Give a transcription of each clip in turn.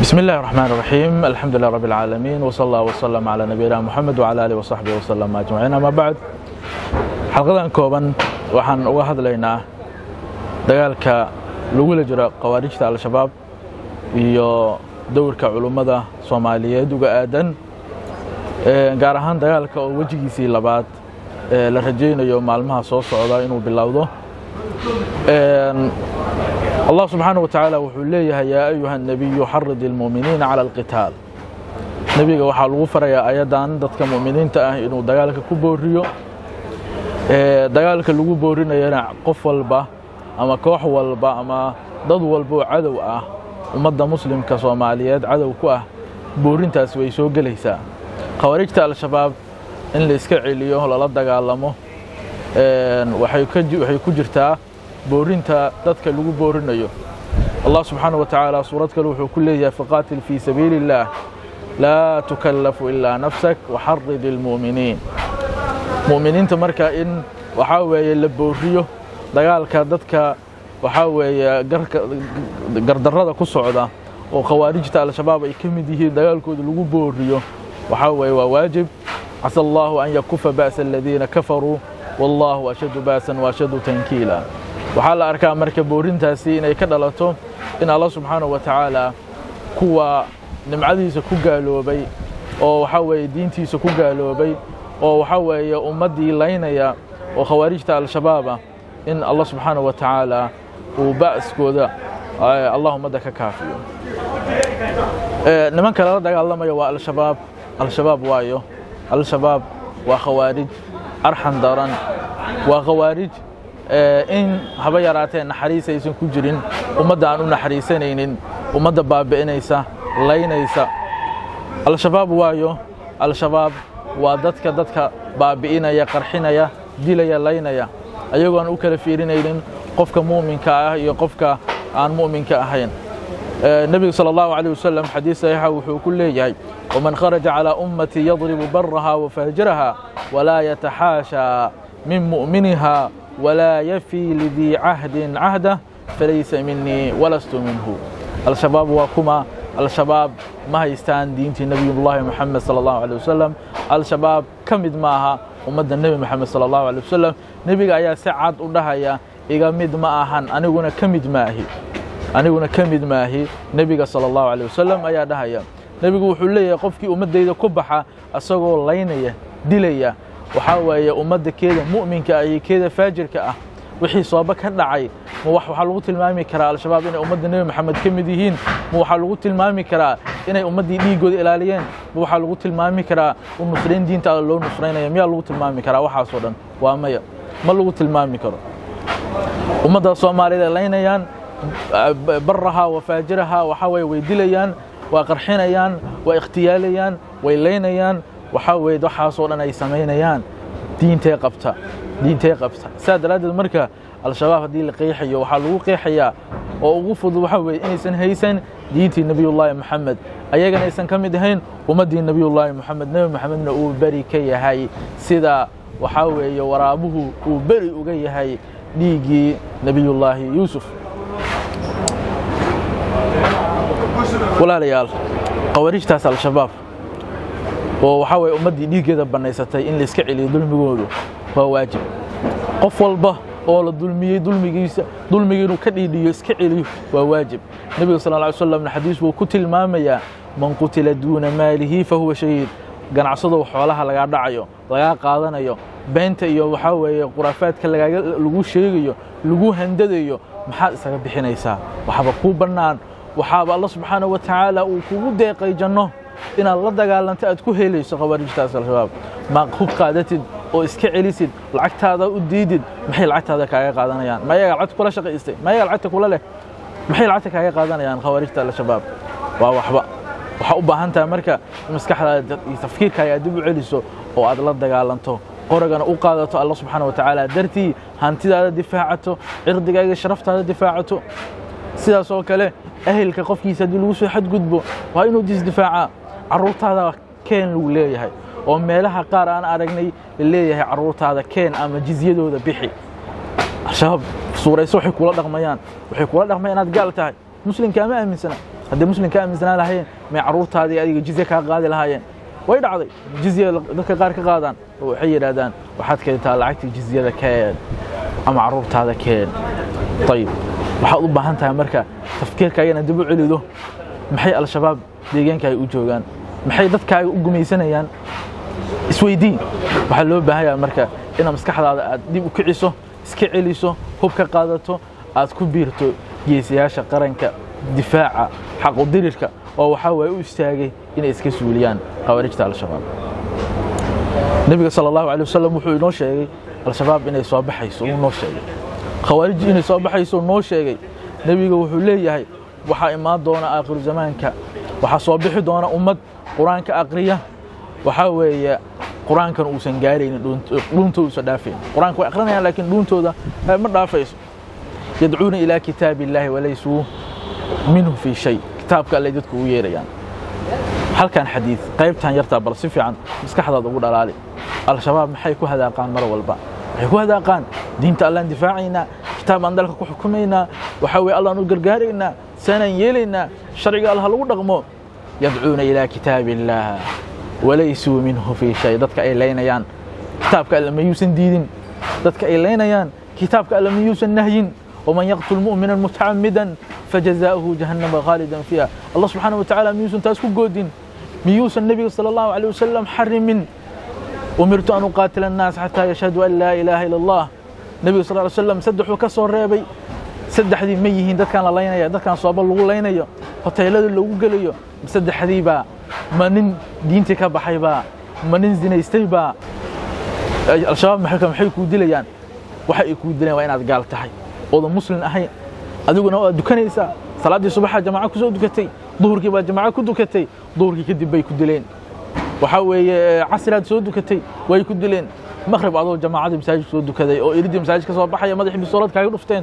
بسم الله الرحمن الرحيم الحمد لله رب العالمين وصلى الله وسلم على نبينا محمد وعلى آله وصحبه وسلم أجمعين أما بعد xalqadan kooban waxaan uga hadlaynaa dagaalka lagula jiro khawaarijta al-shabaab iyo dowrka culummada soomaaliyeed uga aadan gaar ahaan dagaalka oo wejigiisii labaad la rajaynayo maalmaha soo socda inuu bilowdo allah subxaanaه wa tacaala wuxuu leeyahay yaa ayuha الnebiyu xarid اlmu'miniina calى اlqitaal nebiga waxaa lagu farayaa ayadan dadka mu'miniinta ah inuu dagaalka ku booriyo dagaalka lagu boorinayana qof walba ama koox walba ama dad walba oo cadow ah ummadda muslimka soomaaliyeed cadow ku ah boorintaas way soo gelaysaa khawaarijta al-shabaab in la iska celiyo lala dagaalamo waxay ku jirtaa boorinta dadka lagu boorinayo allah subxaanaه wa tacaala suurad kale wuxuu ku leeyahay faqaatil fii sabiili اllaah laa tukallafu ilaa nafsak waxarid اlmu'miniin mu'miniinta marka in waxaa weeye la booriyo dagaalka dadka waxaa weeye gardarrada ku socda oo khawaarijta al-shabaab ay ka mid yihiin dagaalkooda lagu booriyo waxaa weeye waa waajib casa allahu an yakufa ba'sa aladiina kafaruu wallahu ashaddu ba'san waashaddu tankiila waxaa la arkaa marka boorintaasi inay ka dhalato in allah subxaanahu wa tacaala kuwa nimcadiisa ku gaaloobay oo waxaa weeye diintiisa ku gaaloobay oo waxaa weeye ummaddii laynaya oo khawaarijta al-shabaaba in allah subxaanaه wa tacaala uu ba'skooda allah ummadda ka kaafiyo nimanka lala dagaalamaya waa al-shabaab al-shabaab waayo al-shabaab waa khawaarij arxan daran waa khawaarij in haba yaraatee naxariis aysan ku jirin ummadda aan u naxariisanaynin ummadda baabi'inaysa laynaysa al-shabaab waayo al-shabaab waa dadka dadka baabi'inaya qarxinaya dilaya laynaya ayagoon u kala fiirinaynin qofka mu'minka ah iyo qofka aan mu'minka ahayn nebiga salى اllahu عalيه wasalam xadiis saxiixa wuxuu ku leeyahay waman kharaja calىa ummatii yadribu baraha wafaajiraha walaa yataxaashaa min mu'miniha walaa yafii lidii cahdin cahdah falaysa minii walastu minhu al-shabaab waa kuma al-shabaab ma haystaan diintii nebiyullaahi moxamed sala allahu alay wasalam al-shabaab ka mid maaha ummadda nebi moxamed sala allahu alay wasalam nebiga ayaa si cad u dhahaya iga mid ma ahan aniguna ka mid maahi aniguna ka mid maahi nebiga sala allahu alay wasalam ayaa dhahaya nebigu wuxuu leeyahay qofkii ummaddayda ku baxa asagoo laynaya dilaya waxaa weeye ummadda keeda mu'minka ah iyo keeda faajirka ah wixii sooba ka dhacay ma waxaa lagu tilmaami karaa al-shabaab inay ummadda nebi moxamed ka mid yihiin ma waxaa lagu tilmaami karaa inay ummaddii dhiiggooda ilaaliyeen ma waxaa lagu tilmaami karaa u nusrayn diinta alla loo nusraynaya miyaa lagu tilmaami karaa waxaasoo dhan waa maya ma lagu tilmaami karo ummadda soomaaliyeed ay laynayaan baraha wa faajiraha waxaa weye way dilayaan waa qarxinayaan waa ikhtiyaalayaan way laynayaan waxaa weye waxaasoo dhan ay samaynayaan diintee qabta diintee qabta saa daraaddeed marka al-shabaab haddii la qeexayo waxaa lagu qeexayaa oo ugu fudud waxaa weeye inaysan haysan diintii nebiyullaahi moxamed ayagana aysan ka mid ahayn ummaddii nebiyullaahi moxamed nebi moxamedna uu beri ka yahay sida waxaa weeye waraabuhu uu beri uga yahay dhiiggii nebiyullaahi yuusuf walaalayaal khawaarijtaas al-shabaab oo waxaa weye ummaddii dhiiggeeda bannaysatay in layska celiyo dulmigoodu waa waajib qof walba oo la dulmiyey dulmigiisa dulmigii inuu ka dhiidhiyo iska celiyo waa waajib nebiga sal ly slamna xadiis wuu ku tilmaamayaa man qutila duuna maalihi fa huwa shahiid ganacsadow xoolaha lagaa dhacayo lagaa qaadanayo beenta iyo waxaa weeye khuraafaadka lagu sheegayo lagu handadayo maxaad isaga bixinaysaa waxaaba kuu bannaan waxaaba alla subxaanaه wa tacaala uu kugu deeqay janno inaad la dagaalanto aad ku helayso khawaarijtaas al-shabaab ma hub qaadatid oo iska celisid lacagtaada u diidid maxay lacagtaada kaaga qaadanayaan ma ayaga lacagta kula shaqaystay ma ayaga lacagta kula leh maxay lacagta kaaga qaadanayaan khawaarijta al-shabaab waa waxba waxaa u baahan tahay marka maskaxdaada iyo tafkiirkaaga aad dib u celiso oo aad la dagaalanto qoragana u qaadato alla subxaana wa tacaala dartii hantidaada difaacato cirdigaaga sharaftaada difaacato sidaas oo kale ehelka qofkiisa haddii lagu soo xadgudbo waa inuu disdifaacaa carruurtaada keen lagu leeyahay oo meelaha qaar aan aragnay laleeyahay carruurtaada keen ama jizyadooda bixi al-shabaab suurayso waxay kula dhaqmayaan waxay kula dhaqmayaan inaad gaal tahay muslimkaa ma aaminsana hadday muslim ka aaminsanaan lahaayeen may carruurtaadii adiga jizye kaa qaadi lahaayeen way dhacday jizya dadka qaar ka qaadaan oo waxay yidhaahdaan waxaad keentaa lacagtii jizyada keen ama carruurtaada keen ayib waxaad u baahan tahay marka tafkiirkaagana dib u celido maxay al-shabaab deegaankaaga u joogaan maxay dadkaaga u gumaysanayaan isweydiin waxaa loo baahan yahay marka inaad maskaxdaada aad dib u kiciso iska celiso hub ka qaadato aad ku biirto geesayaasha qaranka difaaca xaqudirirka oo waxaa waay u istaagay inay iska suuliyaan khawaarijta al-shabaab nebiga sala allahu alay wasalam wuxuu inoo sheegay al-shabaab inay soo baxayso uu noo sheegay khawaarijji inay soo baxayso noo sheegay nebiga wuxuu leeyahay waxaa imaan doona aakhiru zamaanka waxaa soo bixi doona ummad qur-aanka aqriya waxaa weeye qur-aankan uusan gaaraynin dhuunta uusan dhaafayn qur-aanka way aqrinayaan laakiin dhuuntooda ma dhaafayso yadcuuna ilaa kitaabi illaahi walaysuu minhu fii shay kitaabka allay dadku ugu yeerayaan halkan xadiid qaybtan yartaa bal si fiican maskaxdaada ugu dhalaali al-shabaab maxay ku hadaaqaan mar walba waxay ku hadaaqaan diinta allaan difaacaynaa kitaab aan dalka ku xukumaynaa waxaa weye allaan u gargaaraynaa saanaan yeelaynaa sharciga allah lagu dhaqmo yadcuuna ilaa kitaabi illaah walaysuu minhu fii shay dadka ay laynayaan kitaabka alle mayuusan diidin dadka ay laynayaan kitaabka alle mayuusan nahyin ومن يقتل مؤمنا متعمدا فجزاؤه جهنم خالدا فيها الله سبحانه وتعالى ميوسن تاسكو جودين ميوسن النبي صلى الله عليه وسلم حرم أمرت أن أقاتل الناس حتى يشهدوا أن لا إله إلا الله النبي صلى الله عليه وسلم سدحوا كسر ريبي سدح دي ميهين دad كان لينيا دad كان صوب lagu leynayo hoteelada lagu gelayo saddexdii baa ma nin diintii ka baxay baa ma nin zinaystay baa al-shabaab maxay kuu dilayaan waxa ay kuu dilayaan waa inaad gaal tahay oodan muslim ahayn adiguna waad dukanaysaa salaaddii subaxa jamaco ku soo dukatay duhurkii baad jamaco ku dukatay duhurkii kadib bay ku dileen waxaa weeye casiraad soo dukatay way ku dileen maqrib adoo jamaacadii masaajidka soo dukaday oo iridii masaajid ka soo baxaya madaxii bisoolad kaaga dhufteen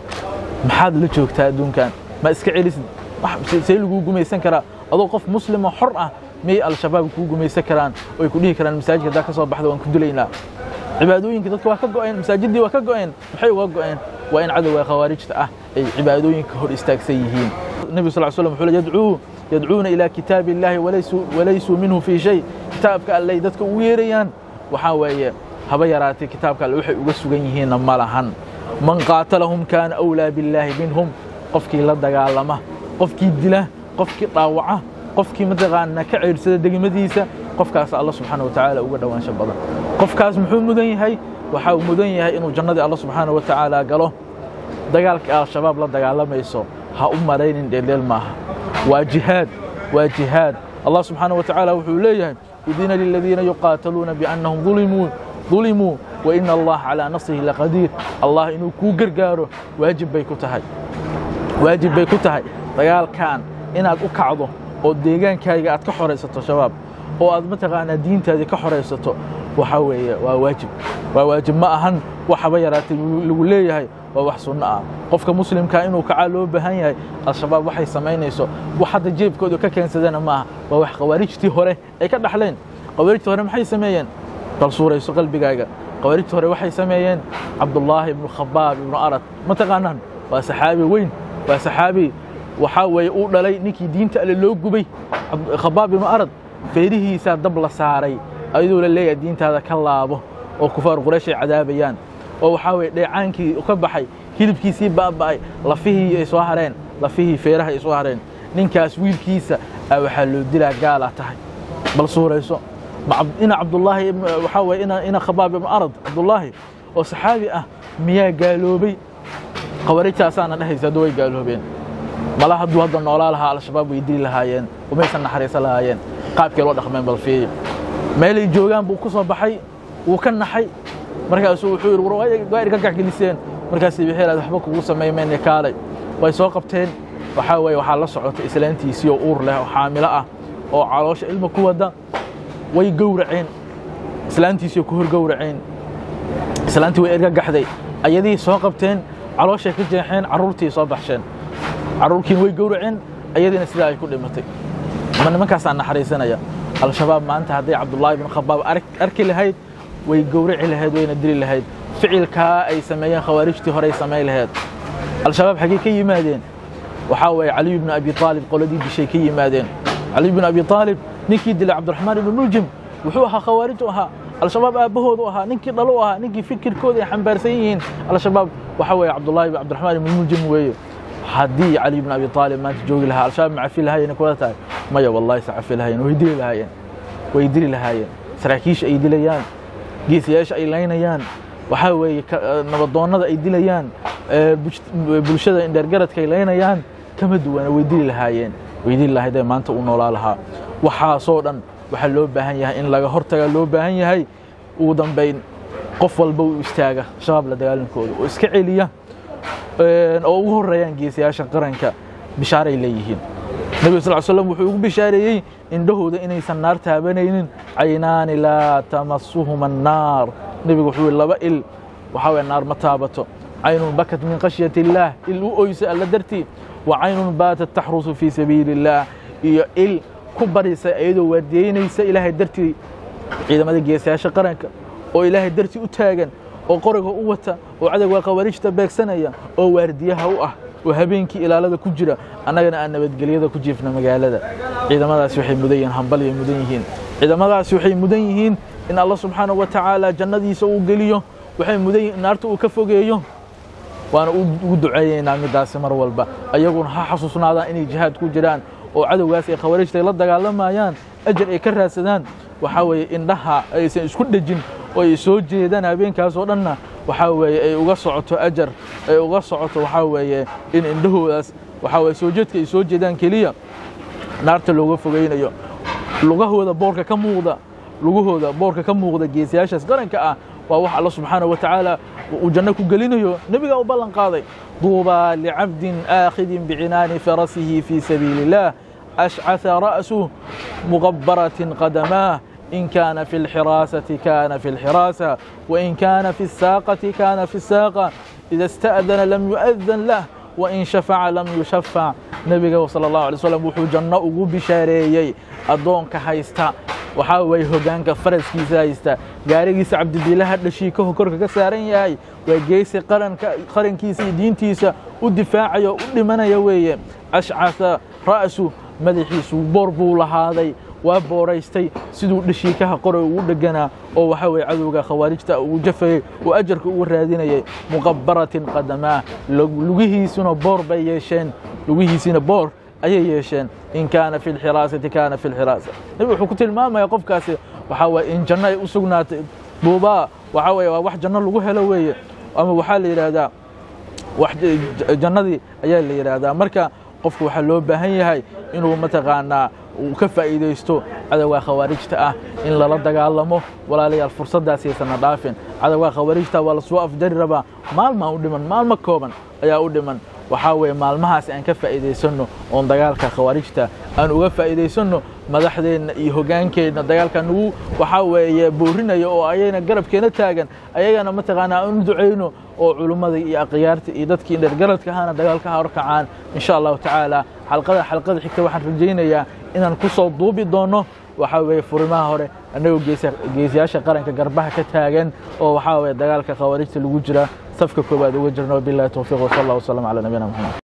maxaad la joogtaa adduunkan ma iska celisid see laguu gumaysan karaa adoo qof muslima xor ah miyay al-shabaab kuu gumaysan karaan oo ay ku dhihi karaan masaajidka haddaa ka soo baxda waan ku dilaynaa cibaadooyinka dadka waa ka go'een masaajiddii waa ka go'een maxay uga go'een waa in cadowga khawaarijta ah ay cibaadooyinka hor istaagsan yihiin nebi sal slam wuxuu le yadcuu yadcuuna ilaa kitaabi illaahi walaysuu minhu fii shay kitaabka allay dadka ugu yeerayaan waxaa weeye haba yaraatay kitaabka alle waxay uga sugan yihiinna ma lahan man qaatalahum kaana awlaa billaahi minhum qofkii la dagaalama qofkii dila qofkii dhaawaca qofkii mataqaana ka ceersada degmadiisa qofkaas alla subxaana wa tacaala uga dhowaansho badan qofkaas muxuu mudan yahay waxaa uu mudan yahay inuu jannadii alla subxaana wa tacaala galo dagaalka al-shabaab la dagaalamayso ha u maraynin dheeldheel maaha waa jihaad waa jihaad allah subxaana wa tacaala wuxuu leeyahay udina liladiina yuqaataluuna biannahum dulimuu dulimuu waina allah calaa nasrihi laqadiir allah inuu kuu gargaaro waajib bay ku tahay waajib bay ku tahay dagaalkan inaad u kacdo oo deegaankaaga aad ka xoraysato shabaab oo aad mataqaanaa diintaadii ka xoraysato waxaa weeye waa waajib waa waajib ma ahan waxaba yaraatay lagu leeyahay waa wax sunno ah qofka muslimkaa inuu kacaa loo baahan yahay al-shabaab waxay samaynayso wax hadda jeebkooda ka keensadana maaha waa wax khawaarijtii hore ay ka dhaxleen khawaarijtii hore maxay sameeyeen bal suurayso qalbigaaga khawaarijtii hore waxay sameeyeen cabdullaahi ibnu khabaab ibnu arad ma taqaanaan waa saxaabi weyn waa saxaabi waxaa weeye uu dhalay ninkii diinta alle loo gubay khabaab ibnu arad feerihiisaa dab la saaray ayadoo la leeyahay diintaada ka laabo oo kufaar quraysh ay cadaabayaan oo waxaa weye dheecaankii ka baxay hilibkiisii baaba'ay lafihii ay soo hareen lafihii feeraha ay soo hareen ninkaas wiilkiisa a waxaa loo dilaa gaalaa tahay bal suurayso ina cabdullaahi waxaa weye ina khabaab ibnu arad cabdullaahi oo saxaabi ah miyaa gaaloobay khawaarijtaasaana dhehaysa hadda way gaaloobeen mala hadduu hadda noolaa lahaa al-shabaab way dili lahaayeen umaysan naxariisan lahaayeen qaabkay loo dhaqmeen bal fiiri meelay joogaan buu ku soo baxay wuu ka naxay markaasuu wuxuu yidhi waa idinka gaxgeliseen markaasay waxay idhahdeen waxba kugu samaymayne kaalay way soo qabteen waxaa weeye waxaa la socota islaantiisii oo uur leh oo xaamilo ah oo caloosha ilma ku wadda way gowraceen islaantiisii ku hor gowraceen islaantii way erga gaxday ayadii soo qabteen calooshay ka jeexeen carruurtii soo baxsheen carruurkiina way gowraceen ayadiina sidaa ay ku dhimatay ma nimankaasaa naxariisanaya al-shabaab maanta hadday cabdullaahi bin khabaab arki lahayd way gowraci lahayd wayna dili lahayd ficilkaa ay sameeyeen khawaarijtii horey samayn lahayd al-shabaab xaggey ka yimaadeen waxaa weeye caliy bnu abi aalib qoladii dishay ka yimaadeen caliy bnu abi aalib ninkii dilay cabdiraxmaan ibnu muljim wuxuu ahaa khawaarij u ahaa al-shabaab aabbahoodu ahaa ninkii dhalo u ahaa ninkii fikirkooda ay xambaarsan yihiin al-shabaab waxaa weeye cabdullaahi cabdiraxmaan ibnu muljim weeye haddii cali bn abi aalib maanta joogi lahaa al-shabaab ma cafi lahaayeen kula tahay maya wallahi se cafi lahaayeen way dili lahaayeen way dili lahaayeen saraakiisha ay dilayaan geesayaasha ay laynayaan waxaa weeye nabadoonnada ay dilayaan bulshada indheergaradka ay laynayaan kama duwana way dili lahaayeen way dili lahaydee maanta uu noolaa lahaa waxaasoo dhan waxaa loo baahan yahay in laga hortaga loo baahan yahay ugu dambayn qof walba uu istaaga shabaab la dagaalankooda oo iska celiya oo ugu horeeyaan geesayaasha qaranka bishaaray leeyihiin nebiga sal slam wuxuu ugu bishaareeyey indhahooda inaysan naar taabanaynin caynaani laa tamasuhuma annaar nebigu wuxuu laba il waxaa weye naar ma taabato caynun bakat min khashyati illaah il u oysa alla dartii wa caynun baatat taxrusu fii sabiili illaah iyo il ku barisa iyadoo waardiyeynaysa ilaahay dartii ciidamada geesayaasha qaranka oo ilaahay dartii u taagan oo qoriga u wata oo cadowga khawaarijta beegsanaya oo waardiyaha u ah oo habeenkii ilaalada ku jira annagana aan nabadgelyada ku jiifna magaalada ciidamadaasi waxay mudan yihiin hambalyay mudan yihiin ciidamadaasi waxay mudan yihiin in alla subxaanahu wa tacaala jannadiisa uu geliyo waxay mudan yihiin naarta uu ka fogeeyo waana ugu duceeyeynaa middaasi mar walba ayaguna ha xasuusnaadaan inay jihaad ku jiraan oo cadowgaas ay khawaarijta la dagaalamayaan ajar ay ka raadsadaan waxaa weeye indhaha aysan isku dhejin oo ay soo jeedaan habeenkaas oo dhanna waxaa weeye ay uga socoto ajar ay uga socoto waxaa weeye in indhahoodaas waxaa weye soo jeedka ay soo jeedaan keliya naarta looga fogaynayo lugahooda boorka ka muuqda lugahooda boorka ka muuqda geesayaashaas qaranka ah waa wax alla subxaanahu wa tacaala uu janno ku gelinayo nebigaa u ballan qaaday duubaa licabdin aakhidin bicinaani farasihi fii sabiili illaah ashcaa ra'suh muqabbaratin qadamaah إن كان في الحراسة كان في الحراسة وإن كان في الساقة كان في الساقة إذا استأذن لم يؤذن له وإن شفع لم يشفع نبي صلى الله عليه وسلم وحو جنة ugu bishaareeyey adoonka haysta waxaa weeye hogaanka faraskiisa haysta gaarigiisa cabdibiilaha dhashiikahu korka ka saaran yahay waa geesi qaranka qarankiisa iyo diintiisa u difaacaya u dhimanaya weeye ashcasa ra'su madaxiisu boor buu lahaaday waa booraystay siduu dhashiikaha qoray ugu dheganaa oo waxaa weye cadowga khawaarijta ugu jafayey oo ajarka ugu raadinayay muqabbaratin qadamaa lugihiisuna boor bay yeesheen lugihiisina boor ayay yeesheen in kaana fi lxiraasati kaana fi lxiraasa nebi wuxuu ku tilmaamaya qofkaasi waxaa weye in janno ay u sugnaatay duubaa waxaa weye waa wax janno lagu helo weeye ama waxaa la yidhaahdaa wax jannadii ayaa la yidhaahdaa marka qofku waxaa loo baahan yahay inuu mataqaanaa uu ka faa'iidaysto cadowga khawaarijta ah in lala dagaalamo walaalayaal fursaddaas yaysana dhaafin cadowga khawaarijta waa lasoo afjari rabaa maalmaa u dhiman maalmo kooban ayaa u dhiman waxaa weeye maalmahaas aan ka faa'iidaysanno oon dagaalka khawaarijta aan uga faa'iidaysanno madaxdeenna iyo hogaankeenna dagaalka nagu waxaa weeye boorinaya oo ayayna garabkeena taagan ayagana mataqaanaa aan u ducayno oo culummada iyo akhyaarta iyo dadkii dhergaradka ahana dagaalka horkacaan insha allahu tacaala xalqada xalqada xigta waxaan rajaynayaa inaan ku soo duubi doonno waxaa weeye furimaha hore annagoo geesiyaasha qaranka garbaha ka taagan oo waxaa weeye dagaalka khawaarijta lagu jira safka koowaad uga jirno billahi towfiiq wasala allah wasalam calaa nabiyina maxamed